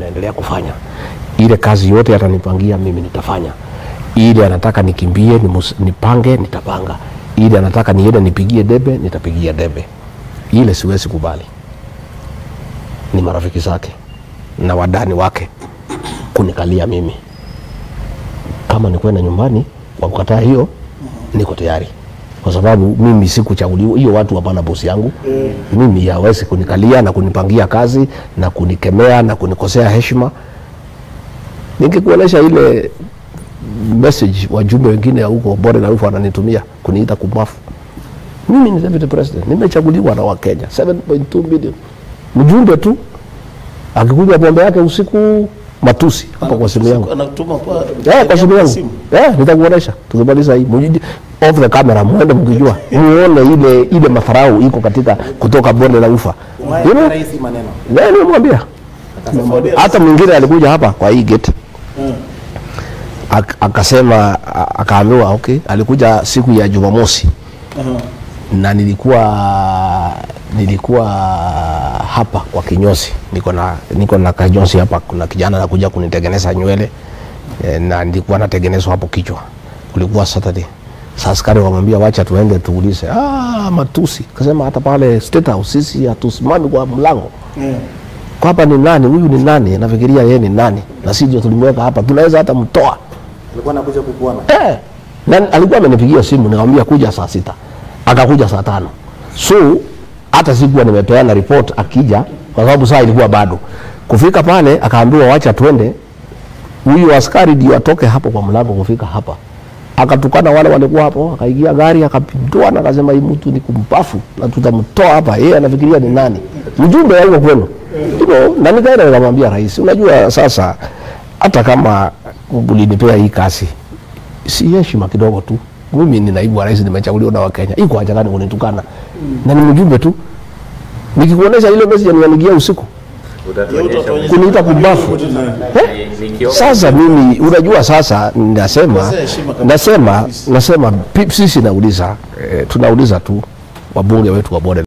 naendelea kufanya ile kazi yote atanipangia mimi nitafanya ile anataka nikimbie nimus, nipange nitapanga ile anataka niende nipigie debe nitapigia debe ile siwezi kubali ni marafiki zake na wadani wake kunikalia mimi kama ni kwenda nyumbani kwa kukataa hiyo niko tayari kwa sababu mimi sikuchaguliwa hiyo watu hapana bosi yangu mimi hawezi kunikalia na kunipangia kazi na kunikemea na kunikosea heshima nikikuonyesha ile message wajumbe wengine huko bore na ufa wananitumia kuniita kumafu mimi ni deputy president nimechaguliwa na wakenya 7.2 million mjumbe tu akikuja pombe yake usiku matusi hapa kwa simu yangu anatuma kwa Eh, kwa simu yangu eh, nitakuonesha tukimaliza hii Mujiji- off the camera mwende mkijua muone ile ile madharau iko katika kutoka bonde la ufa you know, rahisi maneno eh, nimemwambia hata mwingine alikuja hapa kwa hii gate Ak- akasema a- akaambiwa okay alikuja siku ya jumamosi na nilikuwa nilikuwa hapa kwa kinyozi niko na niko na kinyozi hapa kuna kijana anakuja kunitengeneza nywele e, na nilikuwa natengenezwa hapo kichwa kulikuwa saturday sasa askari wamwambia wacha tuende tuulize ah matusi kasema hata pale state house sisi hatusimami kwa mlango kwa hapa ni nani huyu ni nani nafikiria yeye ni nani na sisi ndio tulimweka hapa tunaweza hata mtoa alikuwa anakuja kukuona Eh, na alikuwa amenipigia simu nikamwambia kuja saa sita, akakuja saa tano. So hata sikuwa nimepeana report akija, kwa sababu saa ilikuwa bado kufika pale. Akaambiwa wacha twende, huyu askari ndio atoke hapo kwa mlango kufika hapa, akatukana wale walikuwa hapo, akaingia gari akapindua na akasema hii mtu ni kumpafu na tutamtoa hapa. Yeye anafikiria ni nani, mjumbe wa huko kwenu you know, na nikaenda nikamwambia rais, unajua sasa hata kama ulinipea hii kazi si heshima kidogo tu. Mimi ni naibu wa rais, nimechaguliwa na Wakenya, iko haja gani kunitukana? Na ni mjumbe tu, nikikuonesha ile message nianigia usiku kuniita kumbafu eh? Sasa mimi unajua, sasa nasema Kosea heshima kabisa. nasema nasema pi- sisi nauliza eh, tunauliza tu wabunge wetu wa bode